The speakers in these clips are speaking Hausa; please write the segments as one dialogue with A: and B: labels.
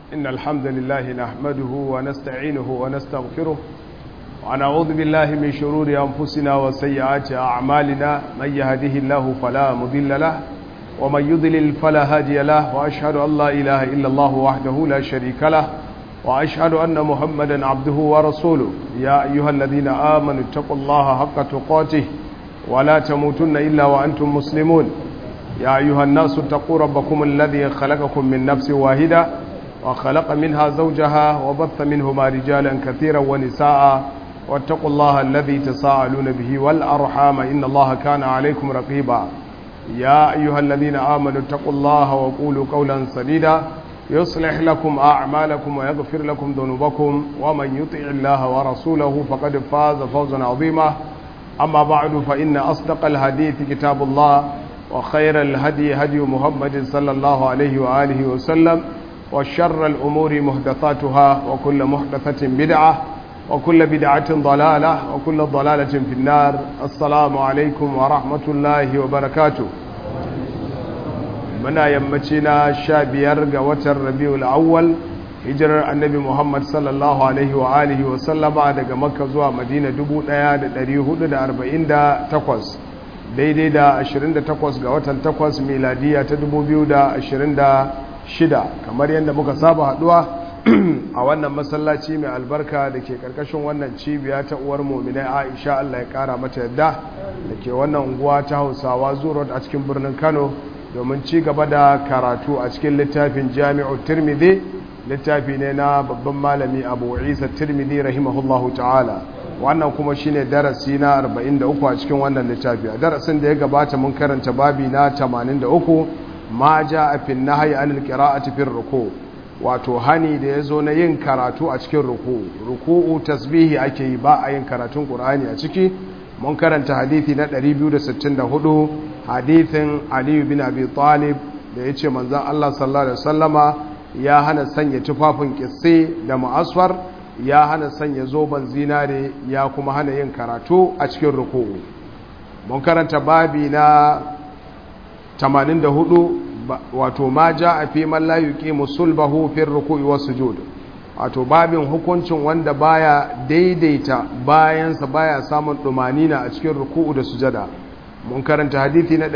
A: إن الحمد لله نحمده ونستعينه ونستغفره ونعوذ بالله من شرور أنفسنا وسيئات أعمالنا من يهده الله فلا مضل له ومن يضلل فلا هادي له وأشهد أن لا إله إلا الله وحده لا شريك له وأشهد أن محمدا عبده ورسوله يا أيها الذين آمنوا اتقوا الله حق تقاته ولا تموتن إلا وأنتم مسلمون يا أيها الناس اتقوا ربكم الذي خلقكم من نفس واحدة وخلق منها زوجها وبث منهما رجالا كثيرا ونساء واتقوا الله الذي تساءلون به والأرحام إن الله كان عليكم رقيبا يا أيها الذين آمنوا اتقوا الله وقولوا قولا سديدا يصلح لكم أعمالكم ويغفر لكم ذنوبكم ومن يطع الله ورسوله فقد فاز فوزا عظيما أما بعد فإن أصدق الحديث كتاب الله وخير الهدي هدي محمد صلى الله عليه وآله وسلم وشر الأمور محدثاتها وكل محدثة بدعة وكل بدعة ضلالة وكل ضلالة في النار السلام عليكم ورحمة الله وبركاته muna yammaci na sha biyar ga watan rabiul awwal hijirar annabi muhammad sallallahu alaihi wa alihi wa sallama daga makka zuwa madina 1448 daidai da 28 ga watan 8 miladiya ta 2026 kamar yadda muka saba haduwa a wannan masallaci mai albarka da ke karkashin wannan cibiya ta uwar mominai aisha allah ya kara mata yadda da ke wannan unguwa ta hausawa zuwa a cikin birnin kano domin ci gaba da karatu a cikin littafin jami'u tirmidhi littafi ne na babban malami abu isa tirmidhi rahimahullahu ta'ala wannan kuma shine darasi na 43 a cikin wannan littafi a darasin da ya gabata mun karanta babi na 83 ma ja a fin nahyi anil qira'ati fil ruku wato hani da yazo na yin karatu a cikin ruku ruku'u tasbihi ake yi ba a yin karatun qur'ani a ciki mun karanta hadithi na 264 hadithin aliyu bin abi talib da ya ce manzan Allah sallallahu Alaihi wasallama ya hana sanya tufafin kisse da ma'asfar ya hana sanya zoben zinare ya kuma hana yin karatu a cikin ruku'u mun karanta babi na 84 wato ma ja a fi man la yuqimu sulbahu fi ruku'i was sujud wato babin hukuncin wanda baya daidaita bayansa baya samun dumanina a cikin ruku'u da sujada mun karanta hadithi na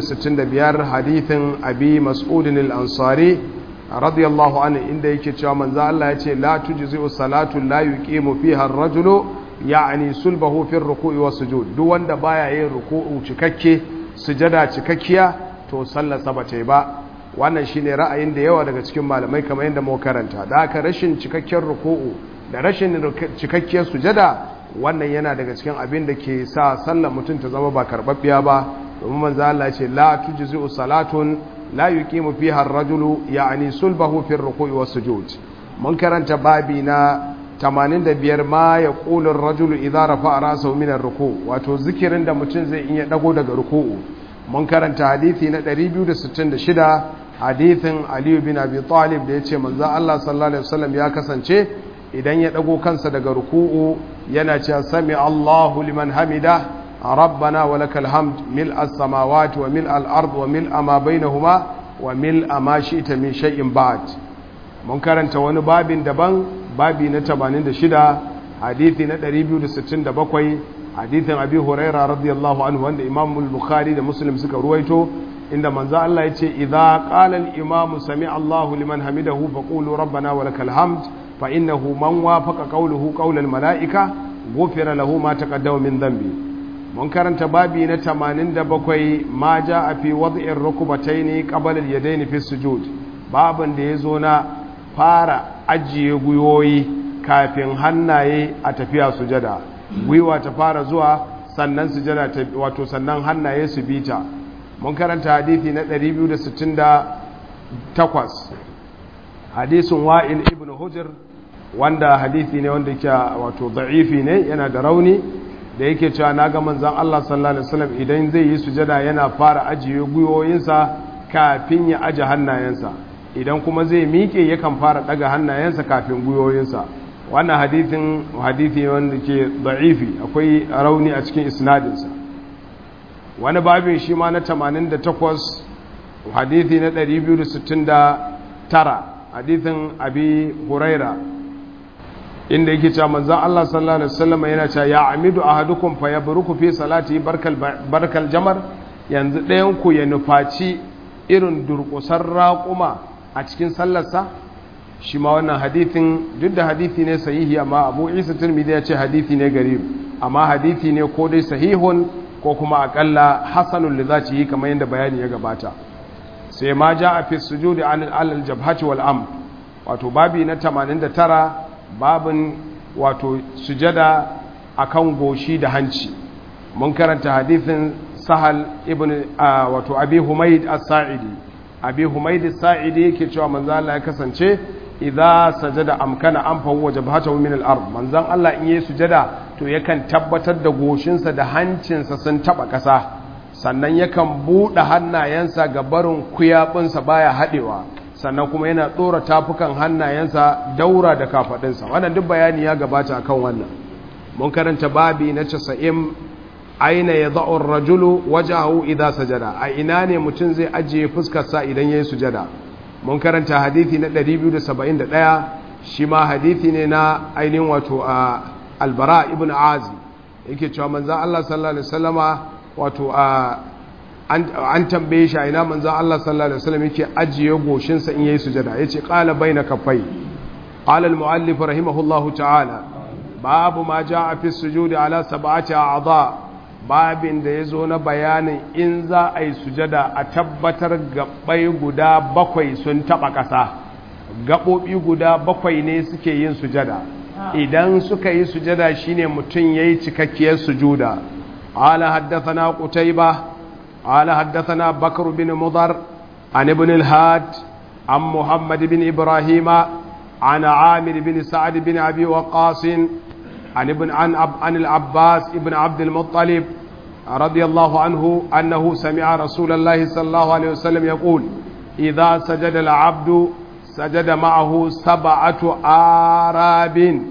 A: 265 hadithin abi mas'udin al-ansari radiyallahu anhu inda yake cewa manzo Allah ya ce la tujzi'u salatu la yuqimu fiha ar-rajulu ya'ni sulbahu fi ar-ruku'i was sujud duk wanda baya yin ruku'u cikakke sujada cikakkiya to sallar sa bata ba wannan shine ra'ayin da yawa daga cikin malamai kamar yadda mu karanta da haka rashin cikakken ruku'u da rashin cikakkiyar sujada wannan yana daga cikin abin da ke sa sallar mutum ta zama ba karbabbiya ba domin manzo Allah ya ce la tujzi'u salatun la yuqimu fiha ar-rajulu ya'ni sulbahu fi ar-ruku'i was-sujud mun karanta babi na 85 ma yaqulu ar-rajulu idza rafa'a ra'sahu min ar-ruku' wato zikirin da mutum zai iya dago daga ruku'u mun karanta hadisi na 266 hadisin Ali bin Abi Talib da yace manzo Allah sallallahu alaihi wasallam ya kasance idan ya dago kansa daga ruku'u yana cewa sami Allahu liman hamida rabbana wa lakal hamd mil as-samawati wa mil al-ard wa mil ma bainahuma wa mil ma shi'ta min shay'in ba'd mun karanta wani babin daban babi na 86 hadisi na 267 hadisin abi huraira radiyallahu anhu wanda imam al-bukhari da muslim suka ruwaito inda manzo Allah yace idza qala al-imamu sami Allahu liman hamidahu faqulu rabbana wa lakal hamd فإنه من وافق قوله قول الملائكة غفر له ما تقدم من ذنبه mun karanta babi na 87 ma ja a fi wad'ir rukbataini qabla al-yadayn fi sujud babin da yazo na fara ajiye guyoyi kafin hannaye a tafiya sujada gwiwa ta fara zuwa sannan sujada ta wato sannan hannaye su bita mun karanta hadisi na 268 hadisin wa'il ibn hujr wanda hadithi ne wanda yake wato da'ifi ne yana da rauni da yake cewa na ga manzon Allah sallallahu alaihi wasallam idan zai yi sujada yana fara ajiye guyoyinsa kafin ya aje hannayensa idan kuma zai miƙe yakan fara daga hannayensa kafin guyoyinsa wannan hadithin hadithi ne wanda ke da'ifi akwai rauni a cikin isnadinsa wani babin shi ma na 88 hadithi na 269 hadithin abi huraira inda yake cewa manzon Allah sallallahu alaihi wasallam yana cewa ya amidu ahadukum fa yabruku fi salati barkal barkal jamar yanzu ɗayan ku ya nufaci irin durƙusar raƙuma a cikin sallarsa shi ma wannan hadithin duk da hadithi ne sahihi amma Abu Isa Tirmidhi ya ce hadithi ne garib amma hadithi ne ko dai sahihun ko kuma akalla hasanul li zati kamar yadda bayani ya gabata sai ma ja a fi sujudi alal jabhati wal am wato babi na 89 babin wato sujada akan goshi da hanci mun karanta hadithin sahal ibn wato abi humaid as-sa'idi abi humaid as-sa'idi yake cewa manzo Allah ya kasance idza sajada amkana an fahu jabhatahu min al-ard manzon Allah in yayi sujada to yakan tabbatar da goshinsa da hancinsa sun taba kasa sannan yakan buɗe hannayensa ga barin kuyaɓinsa baya haɗewa sannan kuma yana ɗora tafukan hannayensa daura da kafaɗinsa wannan duk bayani ya gabata akan wannan mun karanta babi na casa'in aina ya za'ur rajulu wajahu idza sajada a ina ne mutum zai ajiye fuskarsa idan yayi sujada mun karanta hadithi na 271 shi ma hadithi ne na ainihin wato a albara ibn azi yake cewa manzon Allah sallallahu alaihi wasallama wato an tambaye shi a ina manzan Allah sallallahu Alaihi wasallam yake ajiye goshinsa in yayi sujada ya ce ƙala bai na kafai ƙalal mu'allif rahimahullahu ta'ala babu ma ja a fi sujudi ala sab'ati a'dha babin da ya zo na bayanin in za a yi sujada a tabbatar gaɓai guda bakwai sun taɓa ƙasa gaɓoɓi guda bakwai ne suke yin sujada idan suka yi sujada shine mutum ya yi cikakkiyar sujuda قال حدثنا قتيبة قال حدثنا بكر بن مضر عن ابن الهاد عن محمد بن إبراهيم عن عامر بن سعد بن أبي وقاص عن ابن عن, عن العباس ابن عبد المطلب رضي الله عنه أنه سمع رسول الله صلى الله عليه وسلم يقول إذا سجد العبد سجد معه سبعة آراب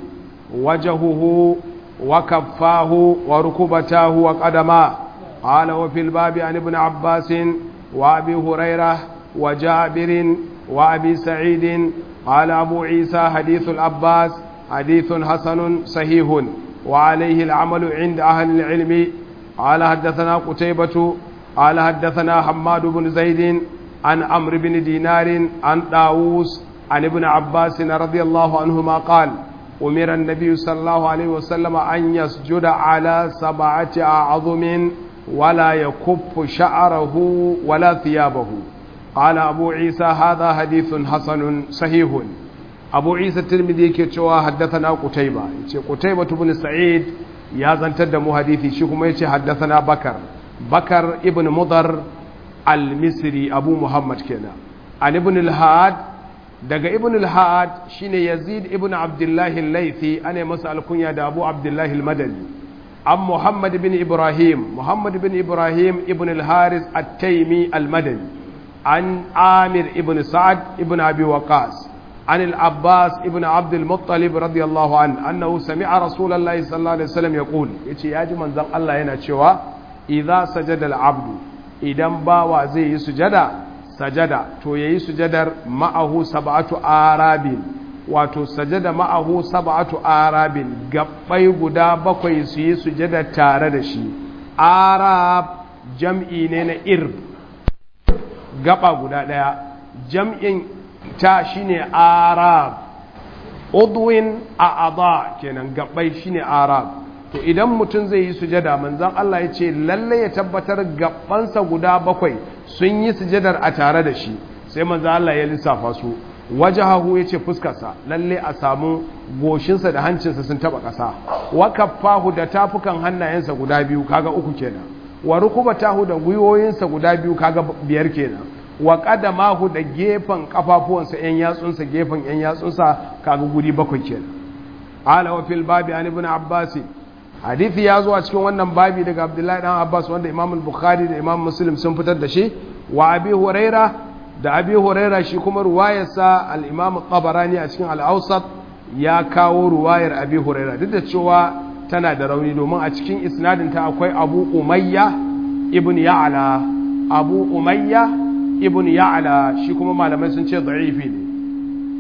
A: وجهه وكفاه وركبتاه وقدماه قال وفي الباب عن ابن عباس وابي هريره وجابر وابي سعيد قال ابو عيسى حديث العباس حديث حسن صحيح وعليه العمل عند اهل العلم قال حدثنا قتيبة قال حدثنا حماد بن زيد عن عمرو بن دينار عن داووس عن ابن عباس رضي الله عنهما قال أمر النبي صلى الله عليه وسلم أن يسجد على سبعة أعظم ولا يكف شعره ولا ثيابه قال أبو عيسى هذا حديث حسن صحيح أبو عيسى الترمذي كتشوا حدثنا قتيبة قتيبة بن سعيد يا زنتد مو حديثي شيكم يتي حدثنا بكر بكر ابن مضر المصري أبو محمد كنا عن ابن الهاد daga ibn al-had shine yazid ibn abdullah al-laythi ana masa alkunya da abu abdullah al-madani an muhammad ibn ibrahim muhammad ibn ibrahim ibn al-haris at-taymi al-madani an amir ibn sa'ad ibn abi waqas عن العباس ابن عبد المطلب رضي الله عنه أنه سمع رسول الله صلى الله عليه وسلم يقول يتي ياجي من ذن الله هنا شوى إذا سجد العبد إذا باوا زي سجدا sajada to yayi sujadar ma'ahu sab'atu arabin wato sajada ma'ahu sab'atu arabin gabbai guda bakwai su yi sujada tare da shi arab jam'i ne na irb gaba guda daya jam'in ta shine arab udwin a'adha kenan gabbai shine arab to idan mutum zai yi sujada manzon Allah ya ce lalle ya tabbatar gabansa guda bakwai sun yi sujadar a tare da shi sai manzon Allah ya lissafa su wajahahu ya ce fuskarsa lalle a samu goshinsa da hancinsa sun taba ƙasa wa kaffahu da tafukan hannayensa guda biyu kaga uku kenan wa rukubatahu da gwiwoyinsa guda biyu kaga biyar kenan wa qadamahu da gefen kafafuwansa yan yatsunsa gefen yan yatsunsa kaga guri bakwai kenan ala wa fil babi an ibn abbas hadithi ya zo a cikin wannan babi daga abdullahi dan abbas wanda imam al-bukhari da imam muslim sun fitar da shi wa abi huraira da abi huraira shi kuma ruwayarsa al-imam tabarani a cikin al-awsat ya kawo ruwayar abi huraira duk da cewa tana da rauni domin a cikin isnadin ta akwai abu umayya ibn ya'la abu umayya ibn ya'la shi kuma malamai sun ce da'ifi ne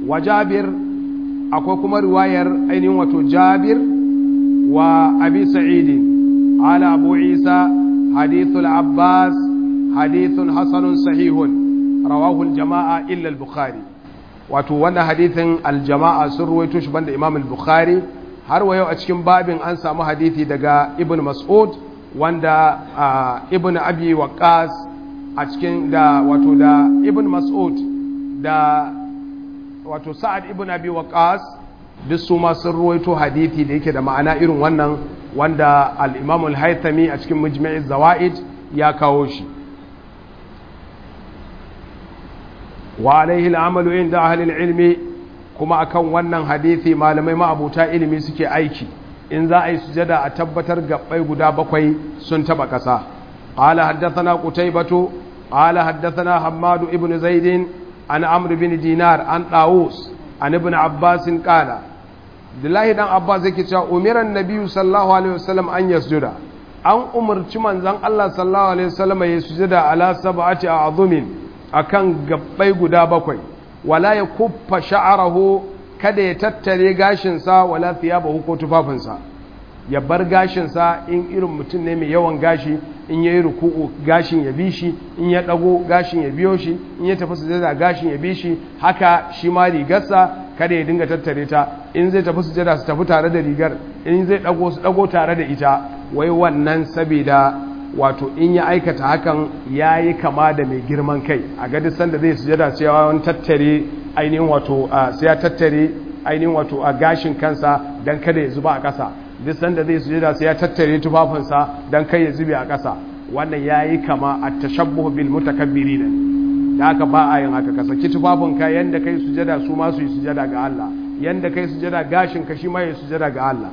A: wa jabir akwai kuma riwayar ainihin wato jabir wa abi sa'idin ala abu isa hadithul abbas hadithun hasanun sahihun rawahu al-jama'a illa al-bukhari wato wannan hadithin al-jama'a sun ruwaito shi banda imam al-bukhari har wa yau a cikin babin an samu hadithi daga ibn mas'ud wanda ibn abi waqas a cikin da wato da ibn mas'ud da wato sa'ad ibn abi waqas duk su ma sun ruwaito hadithi da yake da ma'ana irin wannan wanda al-imam al-haythami a cikin mujma'iz zawaid ya kawo shi wa alaihi al-amalu inda ahli al-ilmi kuma akan wannan hadithi malamai ma'abuta ilimi suke aiki in za a yi sujada a tabbatar gabbai guda bakwai sun taba ƙasa qala haddathana qutaybatu qala haddathana hammad ibn zaid an amr bin dinar an dawus an ibn abbas qala Abdullahi dan Abbas yake cewa umiran nabiyyu sallallahu alaihi wasallam an yasjuda an umarci manzon Allah sallallahu alaihi wasallam ya sujada ala sab'ati a'zumin akan gabbai guda bakwai wala ya kuffa sha'arahu kada ya tattare gashinsa wala thiyabahu ko tufafinsa ya bar gashinsa in irin mutum ne mai yawan gashi in yayi ruku'u gashin ya bi shi in ya dago gashin ya biyo shi in ya tafi sujada gashin ya bi shi haka shi ma rigarsa kada ya dinga tattare ta in zai tafi sujada su tafi tare da rigar in zai dago su dago tare da ita wai wannan saboda wato in ya aikata hakan ya yi kama da mai girman kai a gadis sanda zai sujada cewa wani tattare ainihin wato sai ya tattare ainihin wato a gashin kansa don kada ya zuba a ƙasa duk sanda zai sujada sai ya tattare tufafinsa don kai ya zube a ƙasa wannan ya yi kama a tashabbuhu bil mutakabbiri ne da haka ba a yin haka ka saki tufafinka yanda kai sujada su ma su yi sujada ga Allah yanda kai sujada gashin ka shi ma ya sujada ga Allah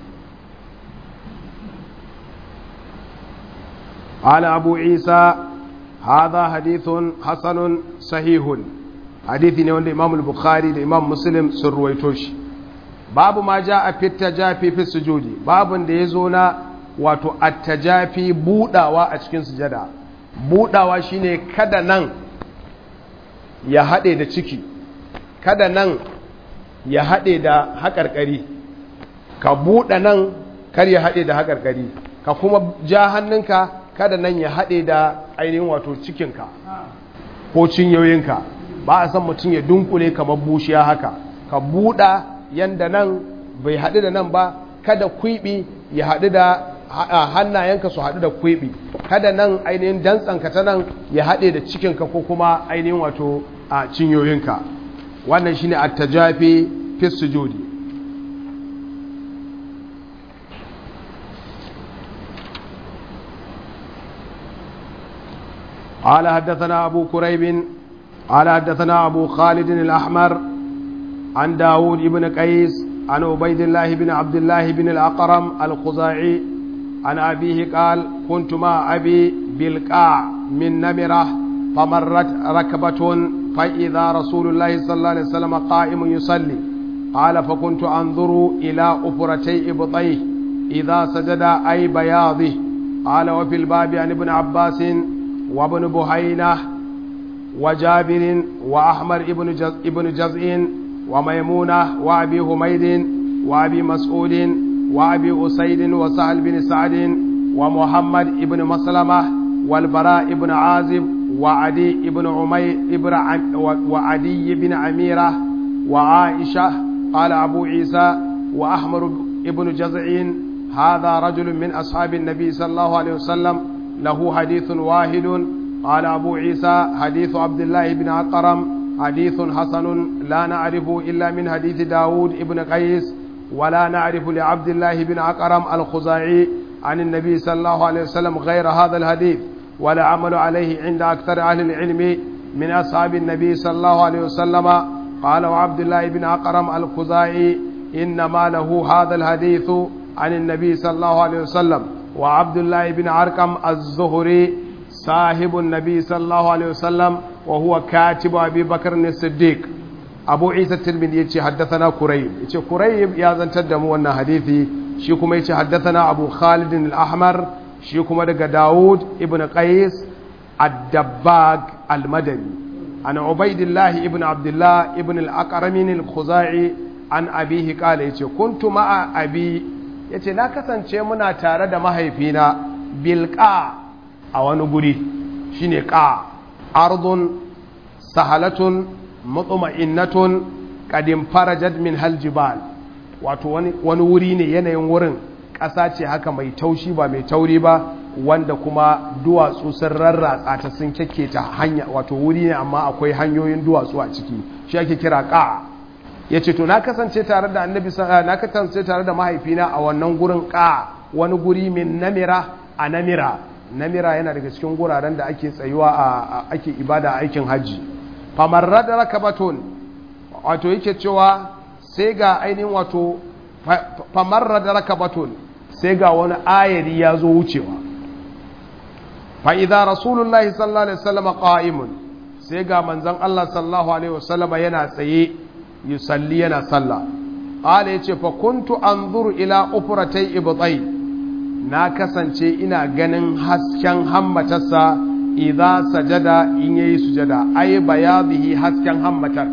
A: قال أبو عيسى هذا حديث حسن صحيح حديث نيوان الإمام البخاري الإمام مسلم سرويتوش باب ما جاء في التجافي في السجود باب da yazo na wato at-tajafi budawa a cikin sujada budawa shine kada nan ya hade da ciki kada nan ya hade da haƙarƙari ka buɗe nan kar ya hade da haƙarƙari ka kuma ja hannunka kada nan ya haɗe da ainihin wato cikinka ko cinyoyinka ba a san mutum ya dunkule kamar bushiya haka ka buɗa yanda nan bai haɗu da nan ba kada kwiɓi ya haɗu da hannayenka su haɗu da kwiɓi kada nan ainihin dantsanka ta nan ya haɗe da cikinka ko kuma ainihin wato a cinyoyinka wannan shine at-tajafi fi sujudi قال حدثنا أبو كريب قال حدثنا أبو خالد الأحمر عن داود بن قيس عن عبيد الله بن عبد الله بن الأقرم الخزاعي عن أبيه قال كنت مع أبي بالقاع من نمرة فمرت ركبة فإذا رسول الله صلى الله عليه وسلم قائم يصلي قال فكنت أنظر إلى أفرتي إبطيه إذا سجد أي بياضه قال وفي الباب عن ابن عباس وابن بهينة وجابر وأحمر ابن جز ابن جزء وميمونة وأبي حميد وأبي مسعود وأبي أسيد وسهل بن سعد ومحمد ابن مسلمة والبراء ابن عازب وعدي ابن عمي ابن عم وعدي بن عميرة وعائشة قال أبو عيسى وأحمر ابن جزع هذا رجل من أصحاب النبي صلى الله عليه وسلم له حديث واحد قال أبو عيسى حديث عبد الله بن عقرم حديث حسن لا نعرف إلا من حديث داود بن قيس ولا نعرف لعبد الله بن عقرم الخزاعي عن النبي صلى الله عليه وسلم غير هذا الحديث ولا عمل عليه عند أكثر أهل العلم من أصحاب النبي صلى الله عليه وسلم قال وعبد الله بن عقرم الخزاعي إنما له هذا الحديث عن النبي صلى الله عليه وسلم وعبد الله بن عرقم الزهري صاحب النبي صلى الله عليه وسلم وهو كاتب أبي بكر الصديق أبو عيسى الترمذي يتي حدثنا كريب يتي كريب يا زنتر دمو wannan hadisi shi kuma yace haddathana Abu Khalid al-Ahmar shi kuma daga Dawud ibn Qais ad-Dabbag al-Madani an ubaidillahi ibn abdullah ibn al-aqramin al-khuzai an abihi kala yace kuntu ma'a abi yace na kasance muna tare da mahaifina bilqa a wani guri shine qa ardun sahalatun mutma'innatun qadim farajat min haljibal wato wani wani wuri ne yanayin wurin ƙasa ce haka mai taushi ba mai tauri ba wanda kuma duwatsu sun rarratsa ta sun ta hanya wato wuri ne amma akwai hanyoyin duwatsu a ciki shi ake kira ƙa ya ce to na kasance tare da annabi na kasance tare da mahaifina a wannan gurin ƙa wani guri min namira a namira namira yana daga cikin guraren da ake tsayuwa a ake ibada a aikin hajji famarra da rakabaton wato yake cewa sai ga ainihin wato famarra da rakabaton sai ga wani ayari ya zo wucewa fa'iza rasulullahi sallallahu alaihi wasallama ƙa'imun sai ga manzan Allah sallallahu alaihi wasallama yana tsaye yi salli yana salla ƙala ya ce fa kuntu an zuru ila ufuratai ibutsai na kasance ina ganin hasken hammatarsa idza sajada in yayi sujada ai bayadhihi hasken hammatar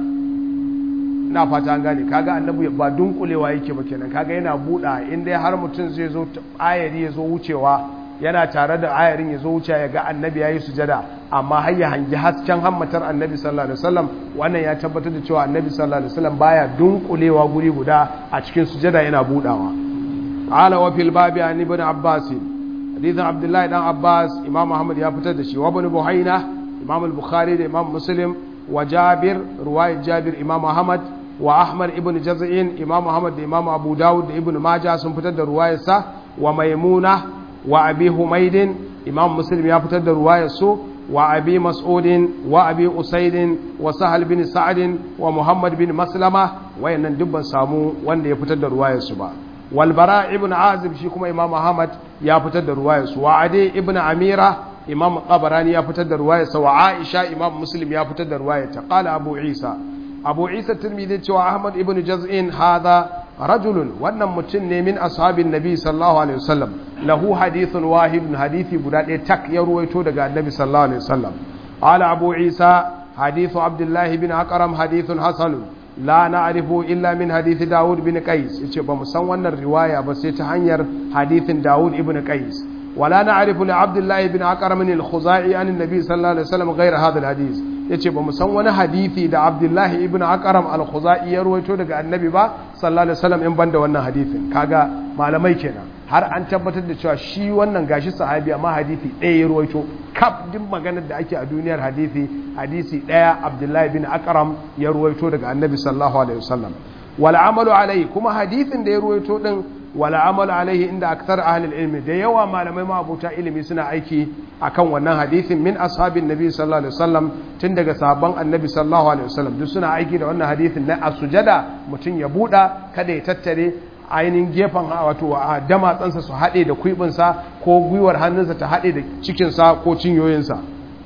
A: ina fata an gane kaga annabi ba dunkulewa yake ba kenan kaga yana buɗa in dai har mutum zai zo ayari ya zo wucewa yana tare da ayarin ya zo wuce ya ga annabi yayi sujada amma har ya hangi hasken hammatar annabi sallallahu alaihi wasallam wannan ya tabbatar da cewa annabi sallallahu alaihi wasallam baya dunkulewa guri guda a cikin sujada yana budawa qala wa fil babi an ibn abbas hadithan abdullahi dan abbas imam ahmad ya fitar da shi wa ibn buhaina imam al-bukhari da imam muslim wa jabir ruwayat jabir imam ahmad wa ahmad ibn jaz'in imam ahmad da imam abu dawud da ibn majah sun fitar da ruwayarsa wa maimuna wa abi humaidin imam muslim ya fitar da ruwayar su wa abi mas'udin wa abi usaidin wa sahal bin sa'adin wa muhammad bin maslama wayannan dubban samu wanda ya fitar da ruwayar su ba wal bara ibn azib shi kuma imam ahmad ya fitar da ruwayar su wa adi ibn amira imam qabarani ya fitar da ruwayar sa wa aisha imam muslim ya fitar da ruwayar ta qala abu isa abu isa tirmidhi cewa ahmad ibn jaz'in hadha rajulun wannan mutum ne min ashabin nabi sallallahu alaihi wasallam lahu hadithun wahidun hadithi guda ɗaya tak ya ruwaito daga annabi sallallahu alaihi wasallam qala abu isa hadithu abdullahi bin aqram hadithun hasanun la na'rifu illa min hadithi daud bin qais yace ba mu san wannan riwaya ba sai ta hanyar hadithin daud ibn qais wala na'rifu li abdullahi bin aqram al-khuzai an annabi sallallahu alaihi wasallam ghayra hadha al-hadith yace ba mu san wani hadisi da Abdullahi ibn Aqram al-Khuzai ya ruwaito daga Annabi ba sallallahu alaihi wasallam in banda wannan hadisin kaga malamai kenan har an tabbatar da cewa shi wannan gashi sahabi amma hadisi ɗaya ya ruwaito kaf din maganar da ake a duniyar hadisi hadisi ɗaya Abdullahi ibn Aqram ya ruwaito daga Annabi sallallahu alaihi wasallam wal amalu alai kuma hadisin da ya ruwaito din wala amalu alaihi inda akthar ahli ilmi da yawa malamai ma abuta ilimi suna aiki akan wannan hadisin min ashabin nabi sallallahu alaihi wasallam tun daga sahabban annabi sallallahu alaihi wasallam duk suna aiki da wannan hadisin na asujada mutum ya buɗa kada ya tattare ainihin gefen wato a damatsansa su haɗe da kuibinsa ko gwiwar hannunsa ta haɗe da cikinsa ko cinyoyinsa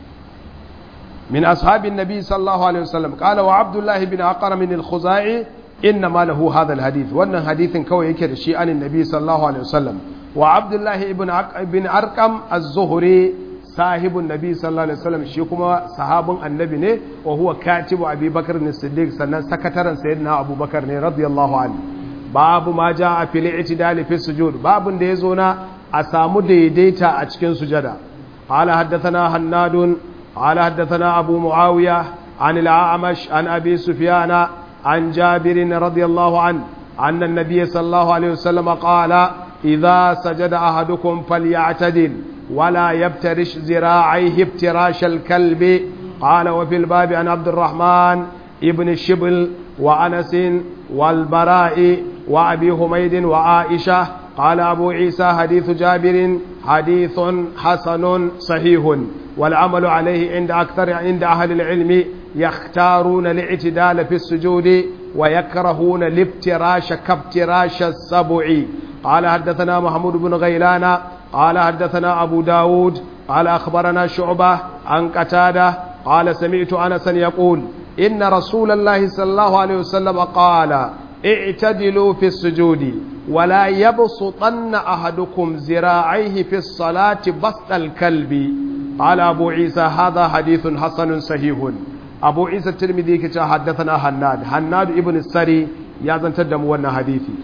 A: min ashabin nabi sallallahu alaihi wasallam qala wa abdullahi bin aqram min al-khuzai inna ma lahu hadha alhadith wannan hadithin kawai yake da shi anin nabi sallallahu alaihi wasallam wa abdullahi ibn ibn arqam az-zuhri sahibun nabi sallallahu alaihi wasallam shi kuma sahabin annabi ne wa huwa katibu abi bakr as-siddiq sannan sakataren sayyidina abubakar ne radiyallahu anhu babu ma jaa fil i'tidal fi sujud babun da yazo na a samu daidaita a cikin sujada qala haddathana hannadun qala haddathana abu muawiya عن الأعمش عن أبي سفيان عن جابر رضي الله عنه أن النبي صلى الله عليه وسلم قال إذا سجد أحدكم فليعتدل ولا يبترش ذراعيه ابتراش الكلب قال وفي الباب عن عبد الرحمن ابن الشبل وأنس والبراء وأبي حميد وعائشة قال أبو عيسى حديث جابر حديث حسن صحيح والعمل عليه عند أكثر عند أهل العلم يختارون الاعتدال في السجود ويكرهون الافتراش كافتراش السبع قال حدثنا محمود بن غيلان قال حدثنا أبو داود قال أخبرنا شعبة عن قتادة قال سمعت أنسا يقول إن رسول الله صلى الله عليه وسلم قال اعتدلوا في السجود ولا يبسطن أحدكم ذراعيه في الصلاة بسط الكلب قال أبو عيسى هذا حديث حسن صحيح abu isa tirmidhi yake cewa haddathana hannad hannad ibn sari ya zantar da mu wannan hadisi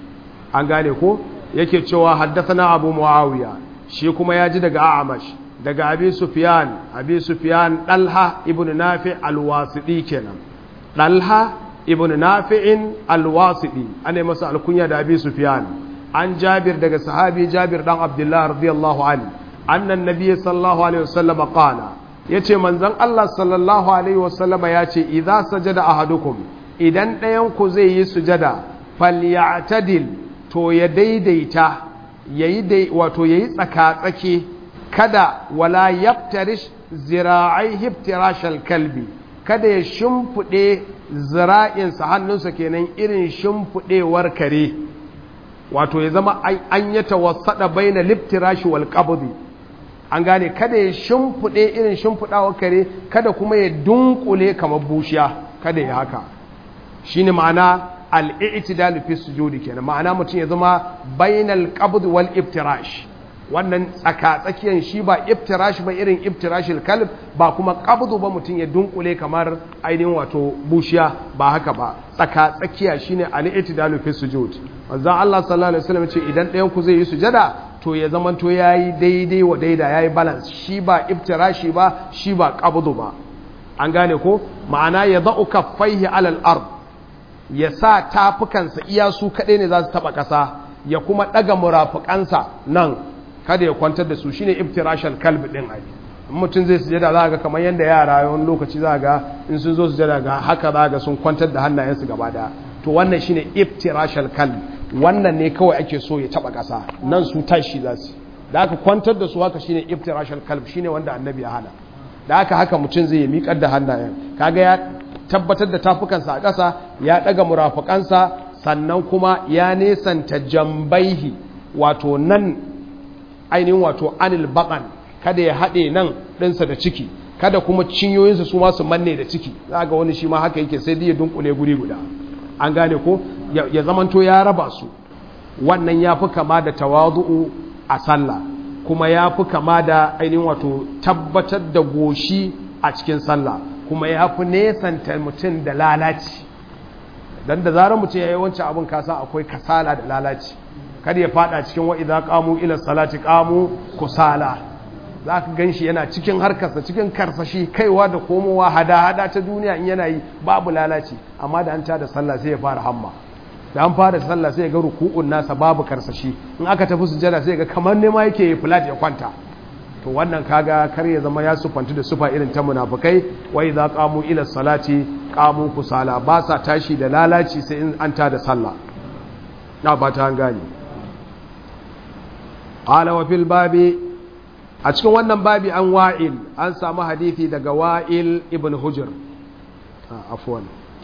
A: an gane ko yake cewa haddathana abu muawiya shi kuma ya ji daga a'amash daga abi sufyan abi sufyan dalha ibn nafi alwasidi kenan dalha ibn nafi'in alwasidi ana masa alkunya da abi sufyan an jabir daga sahabi jabir dan abdullah radiyallahu anhu annan nabiy sallallahu alaihi wasallam qala yace manzon Allah sallallahu alaihi wasallam yace idza sajada ahadukum idan ɗayan ku zai yi sujada falyatadil to ya daidaita yayi dai wato yayi tsaka-tsaki kada wala yaftarish zira'ai hiftirashal kalbi kada ya shimfiɗe zira'insa hannunsa kenan irin shimfiɗewar kare wato ya zama an yi tawassada baina liftirashi wal qabdi an gane kada ya shimfiɗe irin shimfiɗawar kare kada kuma ya dunkule kamar bushiya kada ya haka shine ma'ana al-i'tidal fi sujudi kenan ma'ana mutum ya zama bainal qabd wal iftirash wannan tsaka tsakiyan shi ba iftirash ba irin iftirashil kalb ba kuma qabdu ba mutum ya dunkule kamar ainihin wato bushiya ba haka ba tsaka tsakiya shine al-i'tidalu fi sujud manzo Allah sallallahu alaihi wasallam ce idan ɗayan ku zai yi sujada to ya zaman to yayi daidai wa daida yayi balance shi ba iftirashi ba shi ba qabdu ba an gane ko ma'ana ya da'u kaffaihi alal ard ya sa tafukansa iya su kaɗai ne za su taɓa ƙasa ya kuma ɗaga murafukansa nan kada ya kwantar da su shine iftirashal kalb din ai mutum zai sujada za ga kamar yanda yara wani lokaci za ga in sun zo sujada ga haka za ga sun kwantar da hannayensu gaba daya to wannan shine iftirashal kalb wannan ne kawai ake so ya taba kasa nan su tashi za su da aka kwantar da su haka shine iftirashal kalb shine wanda annabi ya hana da haka haka mutum zai yi miƙar da hannayen kaga ya tabbatar da tafukansa a ƙasa ya ɗaga murafukansa sannan kuma ya nesanta jambaihi wato nan ainihin wato anil baƙan kada ya haɗe nan ɗinsa da ciki kada kuma cinyoyinsa su masu manne da ciki za ga wani shi ma haka yake sai dai ya dunkule guri guda an gane ko ya zamanto ya raba su wannan ya fi kama da tawazu'u a sallah kuma ya fi kama da ainihin wato tabbatar da goshi a cikin sallah kuma ya fi nesanta mutum da lalaci don da zarar mutum ya yi wancan abin kasa akwai kasala da lalaci kada ya fada cikin wa'iza kamu ila salati kamu kusala za ka gan shi yana cikin harkarsa cikin karsashi kaiwa da komowa hada-hada ta duniya in yana yi babu lalaci amma da an ta da sallah sai ya fara hamma da an fara sallah sai ya ga ruku'un nasa babu karsashi in aka tafi sujada sai ga kamar nema yake yi flat ya kwanta to wannan kaga kar ya zama ya sufantu da sufa irin ta munafikai wa idza qamu ila salati qamu kusala ba sa tashi da lalaci sai in an ta da sallah na ba ta gane qala wa fil babi a cikin wannan babi an wa'il an samu hadisi daga wa'il ibn hujr afwan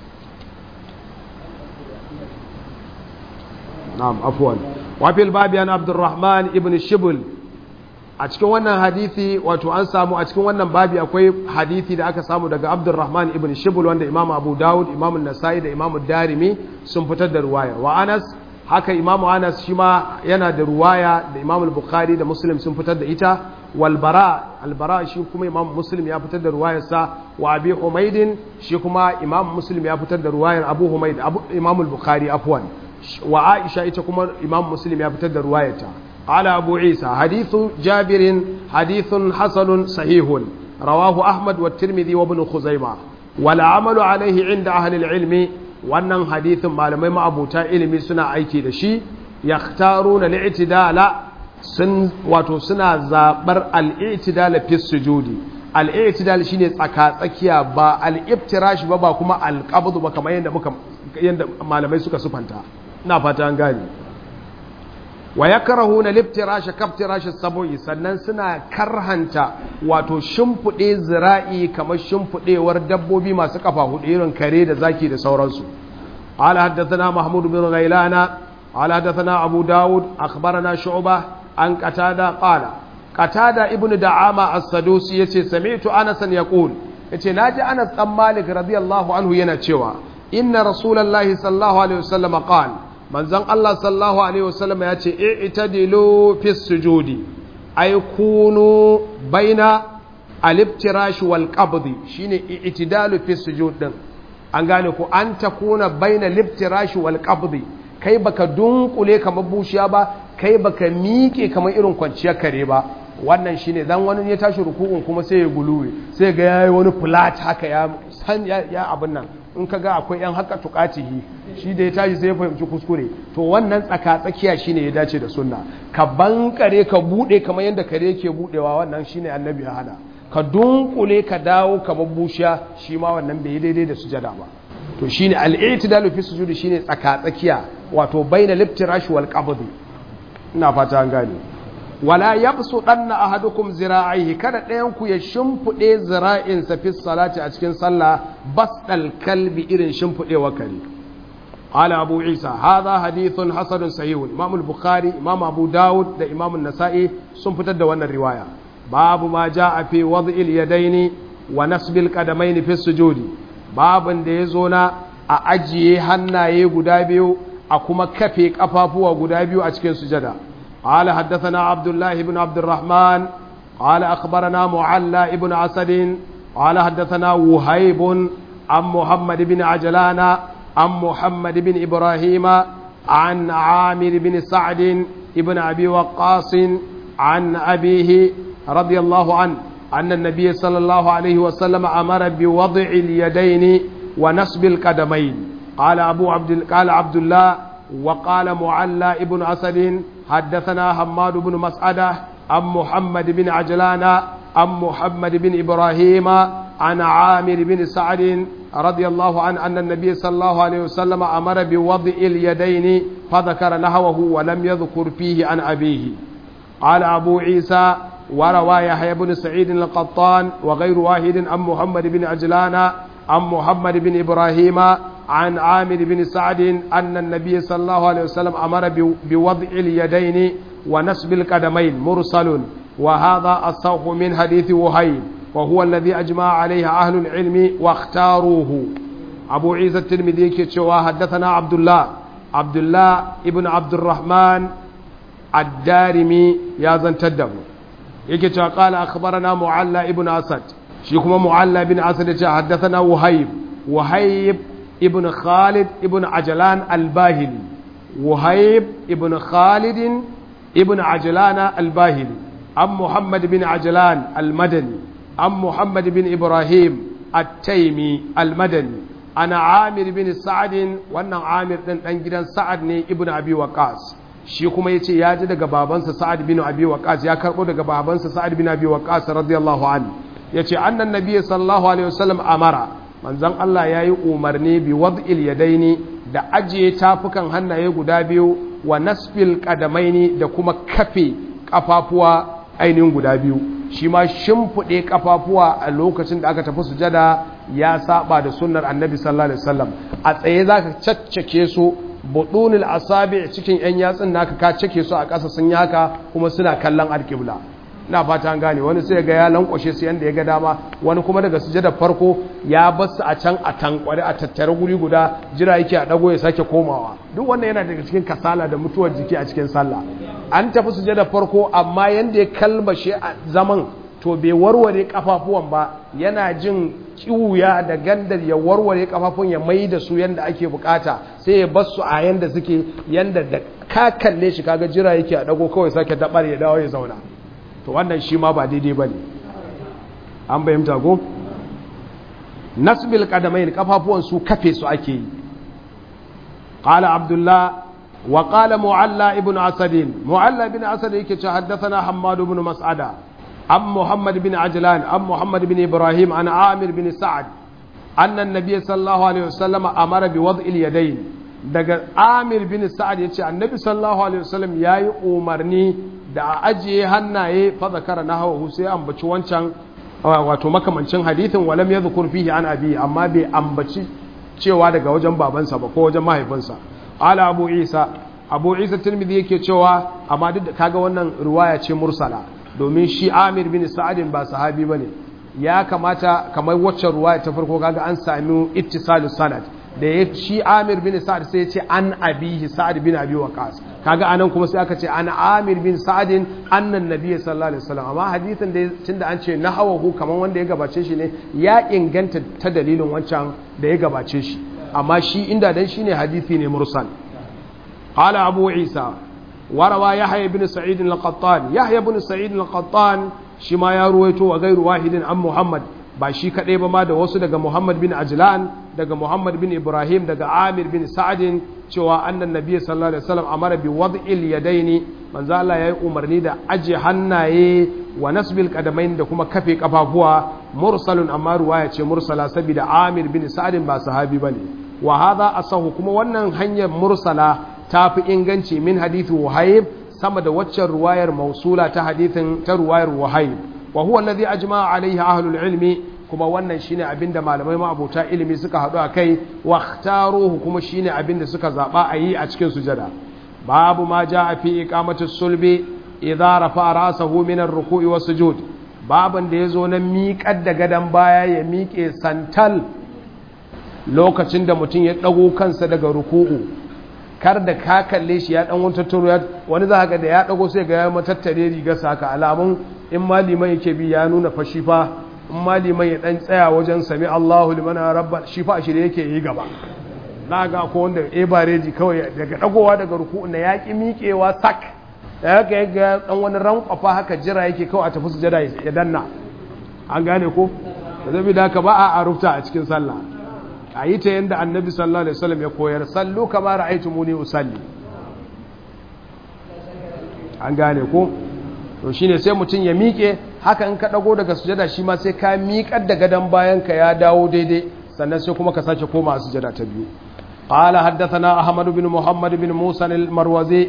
A: na'am afwan wa fil babi an abdurrahman ibn shibl a cikin wannan hadisi wato an samu a cikin wannan babi akwai hadisi da aka samu daga abdurrahman ibn shibul wanda imam abu dawud imam nasa'i da imam darimi sun fitar da ruwaya wa anas haka imam anas shi ma yana da ruwaya da imam bukhari da muslim sun fitar da ita wal bara al bara shi kuma imam muslim ya fitar da ruwayarsa wa abi humaidin shi kuma imam muslim ya fitar da ruwayar abu humaid abu imam bukhari afwan wa aisha ita kuma imam muslim ya fitar da ruwayarta قال أبو عيسى حديث جابر حديث حسن صحيح رواه أحمد والترمذي وابن خزيمة والعمل عليه عند أهل العلم wannan hadithin malamai ma'abuta ilimi suna aiki da shi ya taruna al'itidala sun wato suna zaɓar al'itidala fi sujudi al'itidal shine tsaka-tsakiya ba al'iftirash ba ba kuma alƙabdu ba kamar yadda malamai suka sufanta ina fata an gani wa ya karahu na liftirashe kaftirashe sabo'i sannan suna karhanta wato shimfiɗe zira'i kamar shimfiɗewar dabbobi masu kafa hudu irin kare da zaki da sauransu ala haddathana mahmud bin ghailana ala haddathana abu dawud akhbarana shu'ba an qatada qala qatada ibnu da'ama as-sadusi yace sami'tu anas yaqul yace naji anas dan malik radiyallahu anhu yana cewa inna rasulullahi sallallahu alaihi wasallam qala manzon Allah sallallahu alaihi wasallam ya ce i'tadilu fi sujudi ay kunu baina aliftirash wal qabdi shine i'tidalu fi sujud din an gane ko an takuna baina liftirash wal qabdi kai baka dunkule kamar bushiya ba kai baka miƙe kamar irin kwanciyar kare ba wannan shine dan wani ya tashi ruku'un kuma sai ya guluwe sai ga yayi wani flat haka ya san ya abin nan in ka ga akwai yan haka tukatihi shi da ya tashi sai ya fahimci kuskure to wannan tsaka tsakiya shine ya dace da sunna ka bankare ka bude kamar yadda kare yake budewa wannan shine annabi ya hada ka dunkule ka dawo kamar bushiya shi ma wannan bai daidai da sujada ba to shine al-i'tidalu fi sujudi shine tsaka tsakiya wato baina liftirash wal qabd ina fata an gane wala yabsu danna ahadukum zira'ihi kada ɗayan ku ya shimfude zira'insa fi salati a cikin sallah basdal kalbi irin shimfudewa kare قال أبو عيسى هذا حديث حسن صحيح إمام البخاري إمام أبو داود ده إمام النسائي سنفتد دوانا الرواية باب ما جاء في وضع اليدين ونسب القدمين في السجود باب da ya zo na a ajiye hannaye guda biyu a kuma kafe kafafuwa guda biyu a cikin sujada قال حدثنا عبد الله بن عبد الرحمن قال أخبرنا معلى بن أسد قال حدثنا وهيب عن محمد بن عجلان عن محمد بن إبراهيم عن عامر بن سعد بن أبي وقاص عن أبيه رضي الله عنه أن النبي صلى الله عليه وسلم أمر بوضع اليدين ونصب القدمين قال أبو عبد قال عبد الله وقال معلى ابن أسد حدثنا حماد بن مسعدة عن محمد بن عجلان عن محمد بن إبراهيم عن عامر بن سعد رضي الله عنه أن النبي صلى الله عليه وسلم أمر بوضع اليدين فذكر نحوه ولم يذكر فيه عن أبيه قال أبو عيسى وروى يحيى بن سعيد القطان وغير واحد عن محمد بن عجلان عن محمد بن إبراهيم عن عامر بن سعد أن النبي صلى الله عليه وسلم أمر بوضع اليدين ونسب القدمين مرسل وهذا الصوف من حديث وهيب وهو الذي أجمع عليه أهل العلم واختاروه أبو عيسى الترمذي كتشوا حدثنا عبد الله عبد الله ابن عبد الرحمن الدارمي يا زن تدب يكتشوا قال أخبرنا معلى ابن أسد شيخنا معلى بن أسد حدثنا وهيب وهيب ابن خالد ابن عجلان الباهلي وهيب ابن خالد ابن عجلان الباهلي عن محمد بن عجلان المدني عن محمد بن إبراهيم التيمي المدني أنا عامر بن سعد وأنا عامر بن جدا سعد ابن أبي وقاص shi kuma ya ce ya ji daga babansa sa'ad bin abi waqas ya karbo daga babansa sa'ad bin abi waqas radiyallahu anhu yace annan nabiyyi sallallahu alaihi wasallam amara manzon Allah yayi umarni bi wad'il yadaini da ajiye tafukan hannaye guda biyu wa nasfil qadamaini da kuma kafe kafafuwa ainihin guda biyu shi ma shimfiɗe kafafuwa a lokacin da aka tafi sujada ya saba da sunnar annabi sallallahu alaihi wasallam a tsaye zaka caccake su budunil asabi cikin yan yatsun naka ka cake su a ƙasa sun yi haka kuma suna kallon alƙibla ina fata an gane wani sai ga ya lankwashe su yanda ya ga dama wani kuma daga sujada farko ya bar su a can a tankware a tattare guri guda jira yake a dago ya sake komawa duk wannan yana daga cikin kasala da mutuwar jiki a cikin sallah an tafi sujada farko amma yanda ya kalmashe a zaman to bai warware kafafuwan ba yana jin kiwuya da gandar ya warware kafafun ya mai da su yanda ake bukata sai ya bar su a yanda suke yanda da ka kalle shi kaga jira yake a dago kawai sake dabar ya dawo ya zauna to wannan shi ma ba daidai bane an bayyanta go nasbil qadamain kafafuwan su kafe su ake yi qala abdullah wa qala mu'alla ibn asad mu'alla ibn asad yake ce haddathana hammad ibn mas'ada am muhammad ibn ajlan am muhammad ibn ibrahim an amir bin sa'ad anna an-nabiy sallallahu alaihi wasallam amara bi wad'il yadayn daga amir bin sa'ad yace annabi sallallahu alaihi wasallam yayi umarni da a ajiye hannaye fa zakara nahawu sai ambaci wancan wato makamancin hadithin walam yadhkur fihi an abi amma bai ambaci cewa daga wajen babansa ba ko wajen mahaifinsa ala abu isa abu isa tirmidhi yake cewa amma duk da kaga wannan riwaya ce mursala domin shi amir bin sa'adin ba sahabi bane ya kamata kamar wacce riwaya ta farko kaga an sami ittisalu sanad da ya shi amir bin sa'ad sai ya ce an abihi sa'ad bin abi waqas kaga anan kuma sai aka ce an amir bin sa'adin annan nabiyyi sallallahu alaihi wasallam amma hadisin da tunda an ce nahawahu kaman wanda ya gabace shi ne ya inganta ta dalilin wancan da ya gabace shi amma shi inda dan shine hadisi ne mursal qala abu isa warawa yahya ibn sa'id al-qattan yahya ibn sa'id al-qattan shi ma ya ruwaito wa gairu wahidin an muhammad ba shi kaɗai ba ma da wasu daga muhammad bin ajlan daga muhammad bin ibrahim daga amir bin sa'adin cewa annan nabiya sallallahu alaihi wasallam amara bi wad'il yadaini manzo Allah yayi umarni da aje hannaye wa nasbil qadamain da kuma kafe kafafuwa mursalun amma ruwaya ce mursala saboda amir bin sa'adin ba sahabi bane wa hadha asahu kuma wannan hanyar mursala tafi inganci min hadithu wahayb sama da waccan ruwayar mausula ta hadithin ta ruwayar wahayb wa huwa alladhi ajma'a alaihi ahlul ilmi kuma wannan shine abinda malamai ma'abota ilimi suka haɗu a kai wa ikhtaruhu kuma shine abinda suka zaba a yi a cikin sujada babu ma ja'a fi iqamati sulbi idza rafa ra'sahu min ar-ruku'i was sujud babin da yazo na miƙar da gadan baya ya miƙe santal lokacin da mutum ya dago kansa daga ruku'u kar da ka kalle shi ya dan wata turu wani za ga da ya dago sai ga ya matattare riga saka alamun in maliman yake bi ya nuna fashi fa in maliman ya dan tsaya wajen sami Allahu liman rabba shi fa shirye yake yi gaba na ga ko wanda e bareji kawai daga dagowa daga ruku'u na yaki miƙewa sak da haka ga dan wani rankwafa haka jira yake kawai a tafi sujada ya danna an gane ko da zabi da haka ba a arufta a cikin sallah a yi ta yadda annabi sallallahu alaihi wasallam ya koyar sallu kama ra'aytumuni usalli an gane ko to shine sai mutum ya miƙe haka in ka dago daga sujada shi ma sai ka miƙar da gadan bayan ka ya dawo daidai sannan sai kuma ka sake koma sujada ta biyu قال حدثنا أحمد بن محمد بن موسى المروزي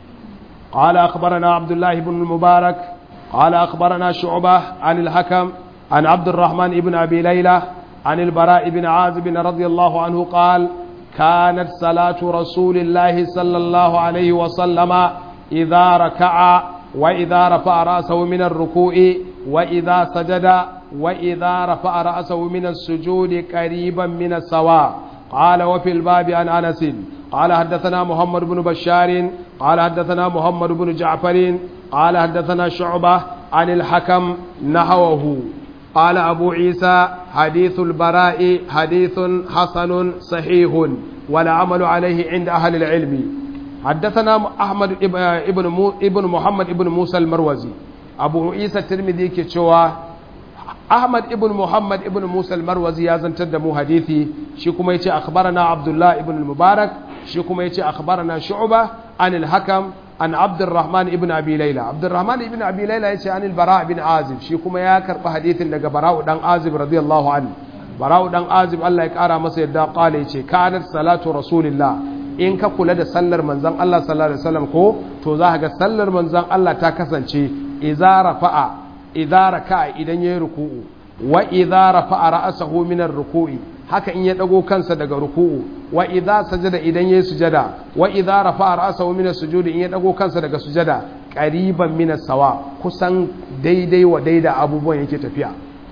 A: قال أخبرنا عبد الله بن المبارك قال أخبرنا شعبة عن الحكم عن عبد الرحمن بن أبي ليلى عن البراء بن عازب رضي الله عنه قال كانت صلاة رسول الله صلى الله عليه وسلم إذا ركع وإذا رفع رأسه من الركوع وإذا سجد وإذا رفع رأسه من السجود قريبا من السواء قال وفي الباب عن أنس قال حدثنا محمد بن بشار قال حدثنا محمد بن جعفر قال حدثنا شعبة عن الحكم نحوه قال أبو عيسى حديث البراء حديث حسن صحيح ولا عمل عليه عند أهل العلم حدثنا أحمد ابن ابن محمد ابن موسى المروزي أبو عيسى الترمذي كتشوى أحمد ابن محمد ابن موسى المروزي يازن تدمو حديثي شكما يتي أخبرنا عبد الله ابن المبارك شكما يتي أخبرنا شعبة عن الحكم عن عبد الرحمن ابن أبي ليلى عبد الرحمن ابن أبي ليلى يتي عن البراء بن عازب شكما ياكر حديث لك براء دان عازب رضي الله عنه براء دان عازب الله يكارى مسيد قال يتي كانت صلاة رسول الله in ka kula da sallar manzan Allah sallallahu alaihi wasallam ko to za ka ga sallar manzan Allah ta kasance idza rafa'a idza raka'a idan yayi ruku'u wa idza rafa'a ra'sahu min ar-ruku'i haka in ya dago kansa daga ruku'u wa idza sajada idan yayi sujada wa idza rafa'a ra'sahu min as-sujudi in ya dago kansa daga sujada qariban min as-sawa kusan daidai wa daida abubuwan yake tafiya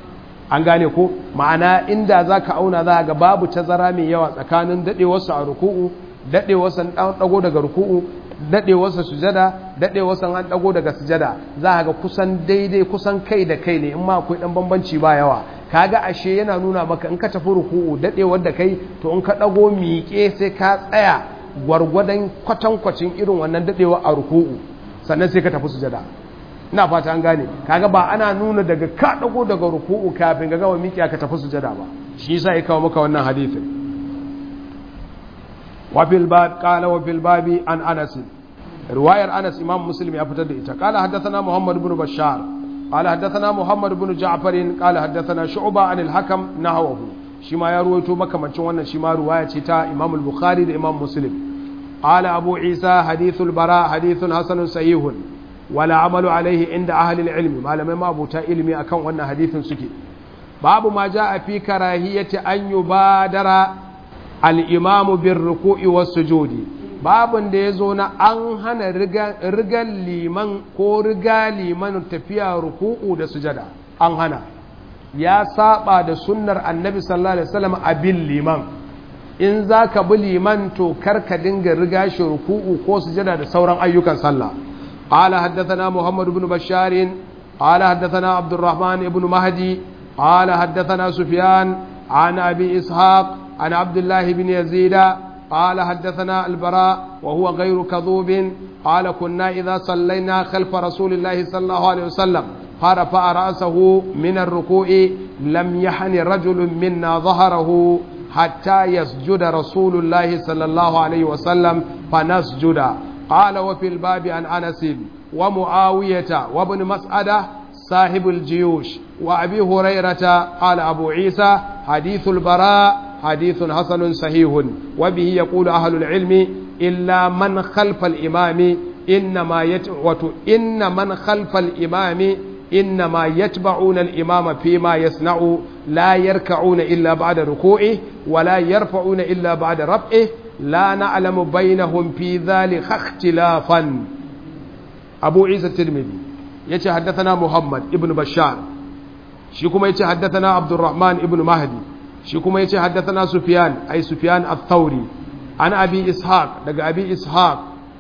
A: an gane ko ma'ana inda zaka auna za ga babu tazara mai yawa tsakanin dadewarsa a ruku'u daɗewarsa an ɗago daga ruku'u daɗewarsa sujada daɗewarsa an ɗago daga sujada za a ga kusan daidai kusan kai da kai ne in ma akwai ɗan bambanci ba yawa kaga ashe yana nuna maka in ka tafi ruku'u daɗewar da kai to in ka ɗago miƙe sai ka tsaya gwargwadon kwatankwacin irin wannan daɗewa a ruku'u sannan sai ka tafi sujada ina fata an gane kaga ba ana nuna daga ka ɗago daga ruku'u kafin ga gama miƙe ka tafi sujada ba shi yasa ya kawo maka wannan hadisin وفي الباب قال وفي الباب عن انس روايه انس امام مسلم يفتد ita قال حدثنا محمد بن بشار قال حدثنا محمد بن جعفر قال حدثنا شعبة عن الحكم نحوه شما ya ruwaito makamancin wannan shi ma ruwaya ce ta Imam al-Bukhari da Imam Muslim قال أبو عيسى حديث البراء حديث حسن صحيح ولا عمل عليه عند أهل العلم ما لم ما أبو علمي أكون وأن حديث سكي باب ما جاء في كراهية أن يبادر al'imamu bin ruku'i wasu jodi babin da ya zo na an hana rigar liman ko riga liman tafiya ruku'u da sujada an hana ya saba da sunnar annabi sallallahu alaihi wasallam a bin liman in za ka bi liman to kar ka dinga riga shi ruku'u ko sujada da sauran ayyukan sallah قال حدثنا محمد بن بشار قال حدثنا عبد الرحمن بن مهدي قال حدثنا سفيان عن أبي إسحاق عن عبد الله بن يزيد قال حدثنا البراء وهو غير كذوب قال كنا إذا صلينا خلف رسول الله صلى الله عليه وسلم فرفع رأسه من الركوع لم يحن رجل منا ظهره حتى يسجد رسول الله صلى الله عليه وسلم فنسجد قال وفي الباب عن أنس ومعاوية وابن مسعدة صاحب الجيوش وأبي هريرة قال أبو عيسى حديث البراء حديث حسن صحيح وبه يقول أهل العلم إلا من خلف الإمام إنما يتبع إن من خلف الإمام إنما يتبعون الإمام فيما يصنع لا يركعون إلا بعد ركوعه ولا يرفعون إلا بعد رفعه لا نعلم بينهم في ذلك اختلافا أبو عيسى الترمذي يتي حدثنا محمد ابن بشار شيكما يتي حدثنا عبد الرحمن ابن مهدي شيكما يتي حدثنا سفيان أي سفيان الثوري عن أبي إسحاق دقى أبي إسحاق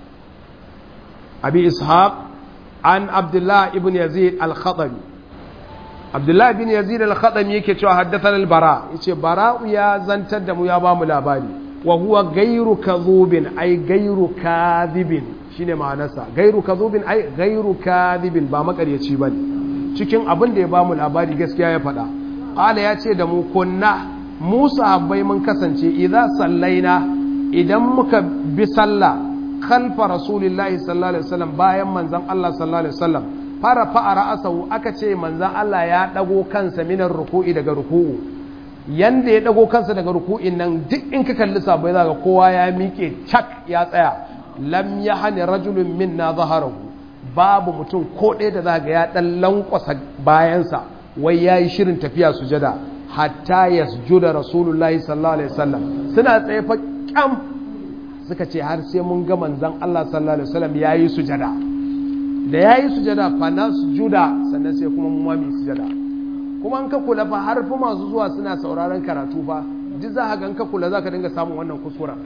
A: أبي إسحاق عن عبد الله ابن يزيد الخطبي عبد الله بن يزيد الخطبي yake cewa haddathana al-bara yace bara'u ya zantar da mu ya ba mu labari wa huwa gairu kadhubin ay gairu kadhibin shine ma'anarsa gairu kadhubin ay gairu kadhibin ba makaryaci bane cikin abin da ya ba mu labari gaskiya ya faɗa qala ya ce da mu kunna mu sahabbai mun kasance idza sallaina idan muka bi sallah khalfa rasulillahi sallallahu alaihi wasallam bayan manzon Allah sallallahu alaihi wasallam fara fa'a ra'asahu aka ce manzon Allah ya dago kansa minar ruku'i daga ruku'u yanda ya dago kansa daga ruku'in nan duk in ka kalli sabai zaka kowa ya miƙe cak ya tsaya lam yahni rajulun minna zaharahu babu mutum ko ɗaya da zaka ya dan lankwasa bayansa wai yayi shirin tafiya sujada hatta yasjuda rasulullahi sallallahu alaihi wasallam suna tsaye fa kyam suka ce har sai mun ga manzon Allah sallallahu alaihi wasallam yayi sujada da yayi sujada fa nasjuda sannan sai kuma mu ma mu sujada kuma an ka kula fa har fa masu zuwa suna sauraron karatu fa duk za ka ga ka kula za ka dinga samun wannan kuskura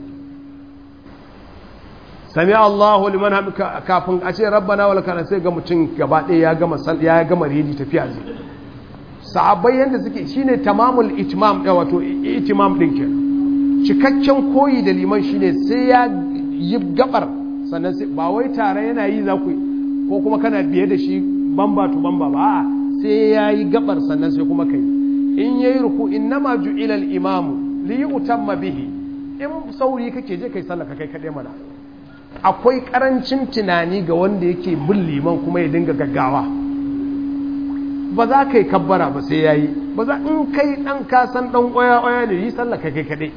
A: sami Allahu liman hamka kafin a ce rabbana wal kana sai ga mutum gaba ɗaya ya gama ya gama redi tafiya zai sahabbai yanda suke shine tamamul itmam da wato itimam din kenan cikakken koyi da liman shine sai ya yi gabar sannan sai ba wai tare yana yi za ku ko kuma kana biye da shi bamba to bamba ba a'a sai ya yi gabar sannan sai kuma kai in ya yi ruku innama ju'ila al-imamu li yutamma bihi in sauri kake je kai sallaka kai kaɗai mana akwai karancin tunani ga wanda yake bin liman kuma ya dinga gaggawa ba za ka yi kabbara ba sai ya yi ba za in kai ɗan kasan ɗan ƙwaya-ƙwaya ne yi sallaka kai kaɗai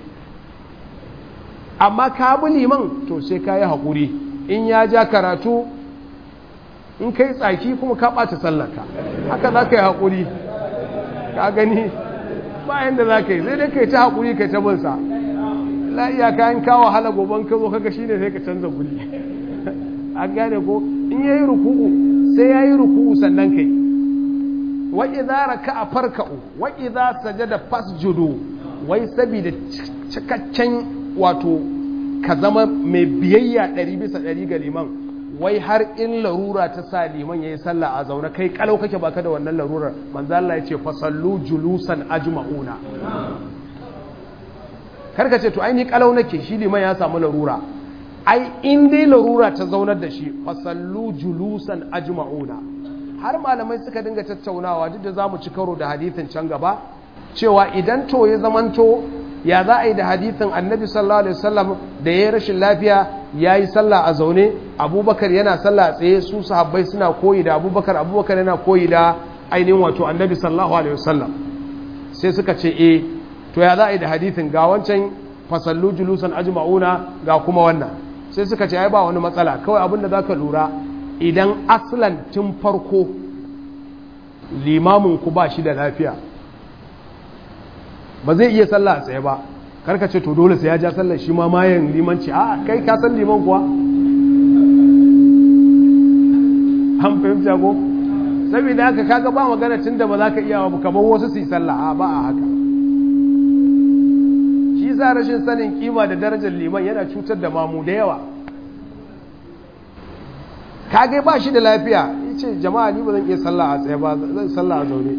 A: amma ka bi liman to sai ka yi haƙuri in ya ja karatu in kai tsaki kuma ka ɓata sallaka haka za ka yi haƙuri ka gani bayan da za ka yi sai dai ka yi ta haƙuri ka ta binsa la iya kayan kawo hala goban ka zo kaga shi ne sai ka canza guri an gane ko in ya yi ruku'u sai ya yi ruku'u sannan kai wa idza raka'a farka'u wa idza sajada fasjudu wai saboda cikakken wato ka zama mai biyayya ɗari bisa ɗari ga liman wai har in larura ta sa liman ya yi sallah a zaune kai kalau kake baka da wannan larurar manzo Allah ya ce fasallu julusan ajma'una karka ce to ai ni kalau nake shi liman ya samu larura ai in dai larura ta zaunar da shi fasallu julusan ajma'una har malamai suka dinga tattaunawa duk da zamu ci karo da hadithin can gaba cewa idan to ya zamanto ya za a yi da hadithin annabi sallallahu alaihi wasallam da ya rashin lafiya ya yi sallah a zaune abubakar yana sallah a tsaye su sahabbai suna koyi da abubakar abubakar yana koyi da ainihin wato annabi sallallahu alaihi wasallam sai suka ce eh to ya za a yi da hadithin ga wancan fasallu julusan ajma'una ga kuma wannan sai suka ce ai ba wani matsala kawai abinda za ka lura idan aslan tun farko limamin ku ba shi da lafiya ba zai iya sallah a tsaye ba karka ce to dole sai ya ja sallar shi ma mayan limanci a kai ka san liman kuwa an fahimta ko saboda haka kaga ba magana tun da ba za ka iya ba kamar wasu su yi sallah a ba a haka shi sa rashin sanin kima da darajar liman yana cutar da mamu da yawa kage ba shi da lafiya yace jama'a ni ba zan iya sallah a tsaye ba zan sallah a zaune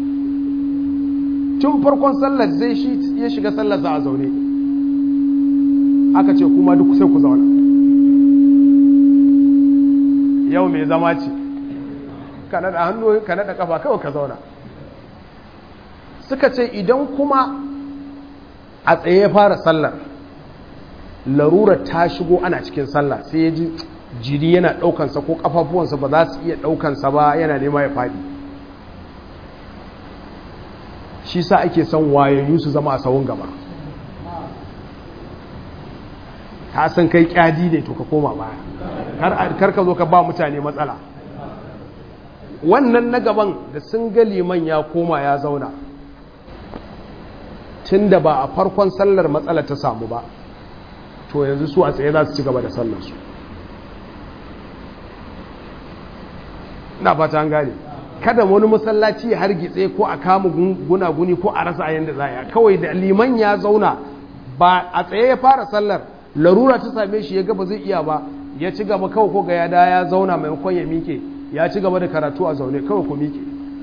A: tun farkon sallar zai shi ya shiga sallar sa a zaune aka ce kuma duk sai ku zauna yau mai zama ce ka naɗa hannu ka naɗa ƙafa kawai ka zauna suka ce idan kuma a tsaye ya fara sallar larurar ta shigo ana cikin sallah sai ya ji jiri yana ɗaukansa ko ƙafafuwansa ba za su iya ɗaukansa ba yana nema ya faɗi shi sa ake son wayayyu su zama a sawun gaba ka san kai kyadi ne to ka koma baya kar ka zo ka ba mutane matsala wannan na gaban da sun ga liman ya koma ya zauna tun da ba a farkon sallar matsala ta samu ba to yanzu su a tsaye za su ci gaba da sallarsu na fata an gane kada wani masallaci har gitse ko a kama gunaguni ko a rasa yadda za a kawai da liman ya zauna ba a tsaye ya fara sallar larura ta same shi ya gaba zai iya ba ya ci gaba kawai ko ga ya da ya zauna maimakon ya mike ya ci gaba da karatu a zaune kawai ku mike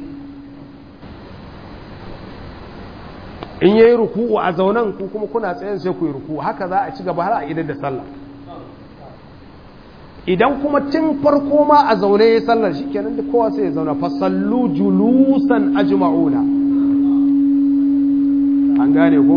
A: in yayi ruku'u a zaunan ku kuma kuna tsayen sai ku yi ruku'u haka za a ci gaba har a idar da sallah idan kuma tun farko ma a zaune ya sallar shi kenan da kowa sai ya zauna fa sallu julusan ajma'una an gane ko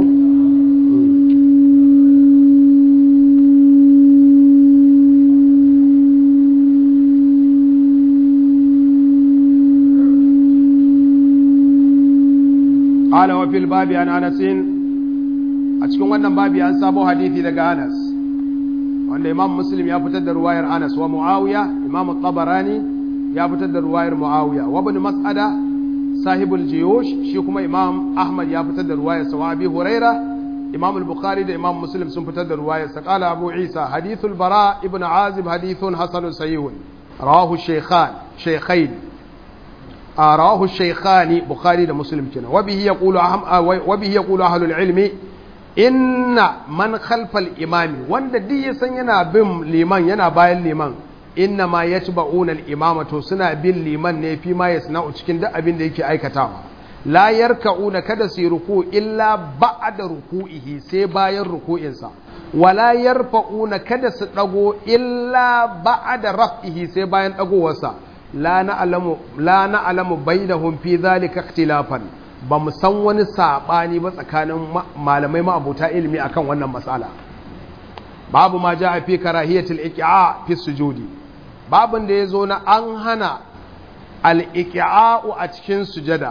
A: قال وفي الباب عن انس a cikin wannan babi an sabo hadisi daga Anas wanda Imam Muslim ya fitar da ruwayar Anas wa Muawiya Imam Tabarani ya fitar da ruwayar Muawiya wa Ibn Mas'ada sahibul Jiyush shi kuma Imam Ahmad ya fitar da ruwayar sa wa Abi Huraira Imam al-Bukhari da Imam Muslim sun fitar da ruwayar sa qala Abu Isa hadithul Bara ibn Azib hadithun hasanun sahihun rawahu shaykhan shaykhain رواه الشيخان بخاري ده مسلم كنا وبه يقول أهم وبه يقول أهل العلم إن من خلف الإمام وند دي سن ينا بم لمن ينا باين لمن إنما يتبعون الإمام تو سنا بين لمن ne fi ma yasna'u cikin duk abin da yake aikatawa la yarka'una kada su ruku illa ba'da ruku'ihi sai bayan ruku'insa wala yarfa'una kada su dago illa ba'da raf'ihi sai bayan dagowarsa la na'alamu bainahum fi zalika ikhtilafan ba mu san wani sabani ba tsakanin malamai ma'abuta ilimi akan wannan matsala babu ma ja fi karahiyatul iqa'a fi sujudi babun da yazo na an hana al-iqa'u a cikin sujada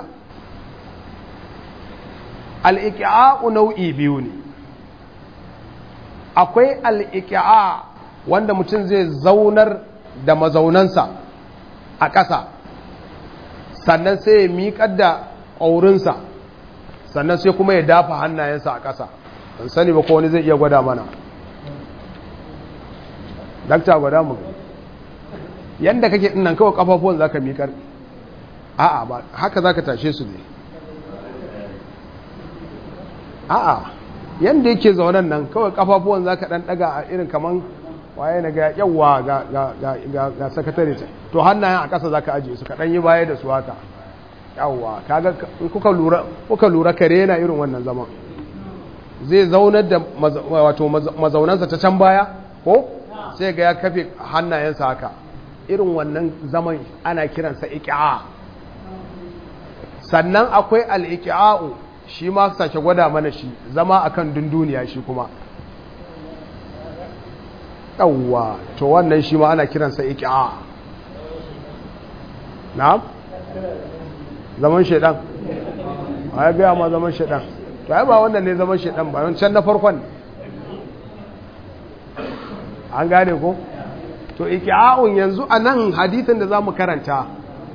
A: al-iqa'u nau'i biyu ne akwai al-iqa'a wanda mutum zai zaunar da mazaunansa a ƙasa sannan sai ya miƙar da ƙaurinsa sannan sai kuma ya dafa hannayensa a ƙasa ban sani ba ko wani zai iya gwada mana dakta gwada mu yadda kake ɗinnan kawai ƙafafuwan za ka miƙar a'a ba haka za ka tashe su ne a'a yadda yake zaunan nan kawai ƙafafuwan za ka ɗan ɗaga a irin kaman waye na ga yawa ga sakatare ta to hannayen a ƙasa za ka ajiye su kaɗan yi baya da su haka yawa kaga kuka lura kuka lura kare yana irin wannan zaman zai zaunar da wato mazaunansa ta can baya ko sai ga ya kafe hannayensa haka irin wannan zaman ana kiransa iki'a sannan akwai al-iki'a'u shi ma sake gwada mana shi zama akan dunduniya shi kuma yawwa to wannan shi ma ana kiransa iki'a na'am zaman shedan a ya gaya ma zaman shedan to ai ba wannan ne zaman shedan ba can na farkon an gane ko to iki'a'un yanzu a nan hadithin da za mu karanta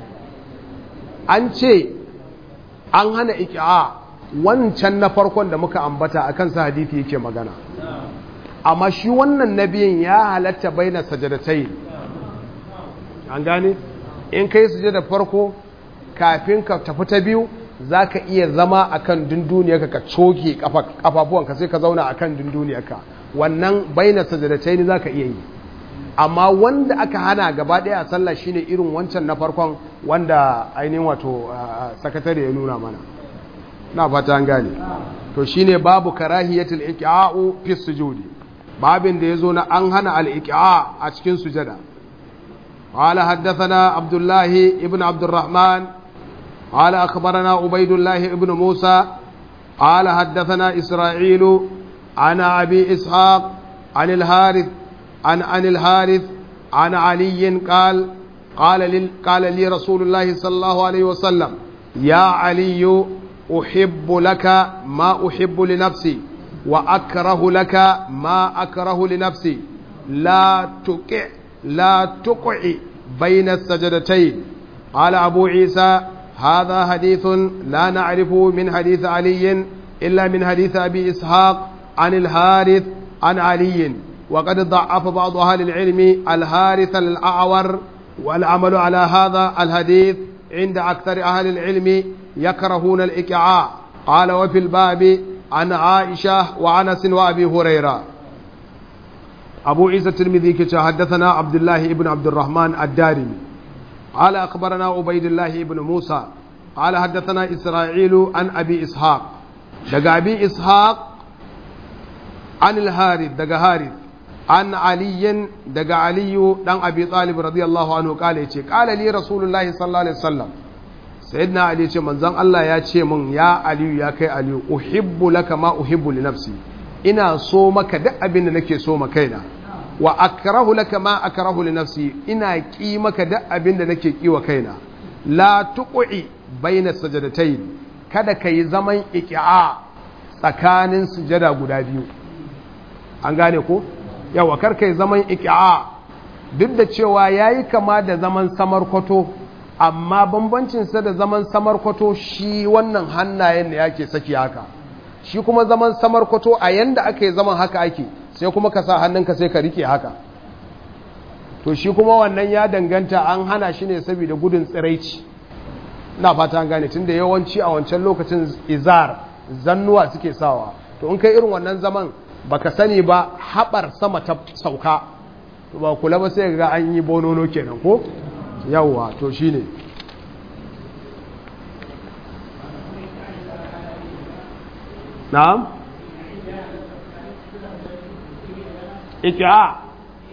A: an ce an hana iki'a wancan na farkon da muka ambata a kansa hadithi yake magana amma shi wannan nabiyin ya halatta baina sajadatai an gane in kai sujada farko kafin ka tafi ta biyu zaka iya zama akan dunduniyarka ka coke kafafuwanka sai ka zauna akan dunduniyarka wannan baina sajadatain zaka iya yi amma wanda aka hana gaba daya a sallah shine irin wancan na farkon wanda ainihin wato sakatare ya nuna mana na fata an gane to shine babu karahiyatul iqa'u fi sujudi babin da yazo na an hana al-iqa a cikin sujada qala haddathana abdullah ibn abdurrahman qala akhbarana ubaydullah ibn musa qala haddathana isra'ilu ana abi ishaq عن الحارث عن عن الحارث عن علي قال قال لي قال لي رسول الله صلى الله عليه وسلم يا علي أحب لك ما أحب لنفسي وأكره لك ما أكره لنفسي لا تقع لا تقع بين السجدتين قال أبو عيسى هذا حديث لا نعرفه من حديث علي إلا من حديث أبي إسحاق عن الحارث عن علي وقد ضعف بعض أهل العلم الهارث الأعور والعمل على هذا الحديث عند أكثر أهل العلم يكرهون الإكعاء قال وفي الباب عن عائشة وعنس وأبي هريرة أبو عيسى الترمذي كتا حدثنا عبد الله بن عبد الرحمن الدارمي قال أخبرنا عبيد الله بن موسى قال حدثنا إسرائيل عن أبي إسحاق دقى أبي إسحاق عن الهارث دقى هارث an aliyin daga aliyu dan abi talib radiyallahu anhu kale yace kala li rasulullahi sallallahu alaihi wasallam sayyidina ali yace manzon Allah ya ce min ya aliyu ya kai aliyu uhibbu laka ma uhibbu li nafsi ina so maka duk abin da nake so ma kaina wa akrahu laka ma akrahu li nafsi ina ki maka duk abin da nake ki wa kaina la tuqi baina sajadatayn kada kai zaman iqi'a tsakanin sujada guda biyu an gane ko yawa karkai zaman iki'a duk da cewa ya yi kama da zaman samarkwato amma bambancinsa da zaman samarkwato shi wannan hannayen da yake saki haka shi kuma zaman samarkwato a yanda aka yi zaman haka ake sai kuma ka sa hannunka sai ka rike haka to shi kuma wannan ya danganta an hana shi ne saboda gudun tsiraici na fata an gane tun da yawanci a wancan lokacin izar zannuwa suke sawa to in kai irin wannan zaman baka sani ba haɓar sama ta sauka ba kula ba sai ga an yi bonono kenan ko yawwa to shine na'am iki'a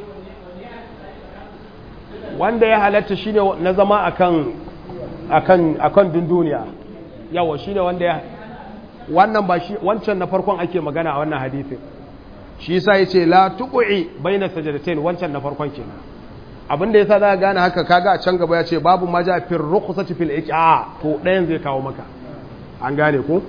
A: wanda ya halatta shine na zama akan akan akan dunduniya yawa shine wanda ya wannan ba shi wancan na farkon ake magana a wannan hadisin shi yasa yace la tuqi baina sajdatain wancan na farkon kenan abin da yasa za ka gane haka kaga a can gaba yace babu ma ja fil rukhsati fil iqa to ɗayan zai kawo maka an gane ko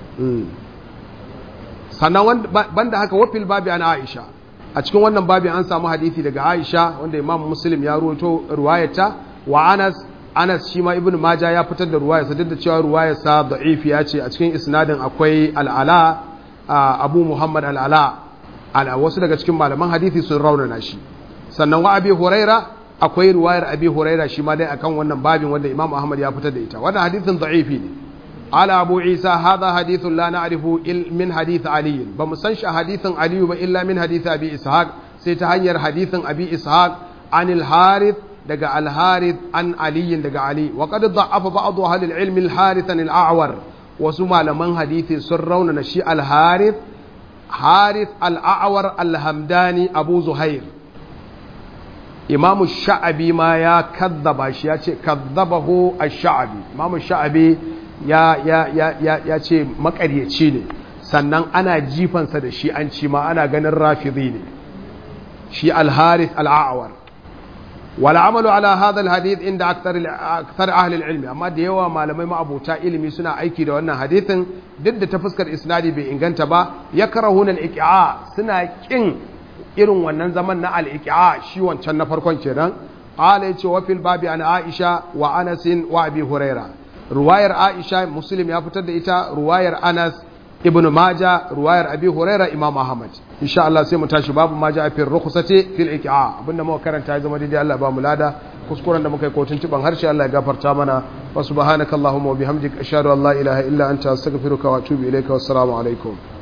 A: sannan banda haka wafil babi an Aisha a cikin wannan babi an samu hadisi daga Aisha wanda Imam Muslim ya ruwato ruwayata wa Anas Anas shi ma Ibn Maja ya fitar da ruwayarsa duk da cewa ruwayarsa da'ifi ya ce a cikin isnadin akwai al'ala Abu Muhammad al'ala ala wasu daga cikin malaman hadisi sun raunana shi sannan wa Abi Huraira akwai ruwayar Abi Huraira shi ma dai akan wannan babin wanda Imam Ahmad ya fitar da ita wannan hadisin da'ifi ne ala Abu Isa hadha hadithun la na'rifu min hadith Ali ba mu san shi hadithin Ali ba illa min hadith Abi Ishaq sai ta hanyar hadithin Abi Ishaq anil Harith daga al-harith an aliyin daga ali wa qad da'afa ba'd ahli al-ilm al-harith an al-a'war wasu malaman hadisi sun raunana shi al-harith harith al-a'war al-hamdani abu zuhair imamu sha'abi ma ya kazzaba shi ya ce kazzabahu ash-sha'abi imamu sha'abi ya ya ya ya, ya ce makaryaci ne sannan ana jifansa da shi an ci ma ana ganin rafidi ne shi al-harith al-a'war والعمل على هذا الحديث عند أكثر أكثر أهل العلم أما ديوا malamai ma'abuta ilimi suna aiki da wannan hadithin duk da ta fuskar isnadi bai inganta ba yakrahuna al-iq'a suna kin irin wannan zaman na al-iq'a shi wancan na farkon kenan qala yace wa fil babi an Aisha wa Anas wa Abi Huraira ruwayar Aisha Muslim ya fitar da ita ruwayar Anas ibn Majah ruwayar Abi Huraira Imam Ahmad insha Allah sai mu tashi babu ma ja fi rukhsati fil iqa abinda muka karanta ya zama daidai Allah ba mu lada kuskuren da muka yi kotun tuban harshe Allah ya gafarta mana wa subhanakallahumma wa bihamdika ashhadu an la ilaha illa anta astaghfiruka wa atubu ilayka wassalamu alaikum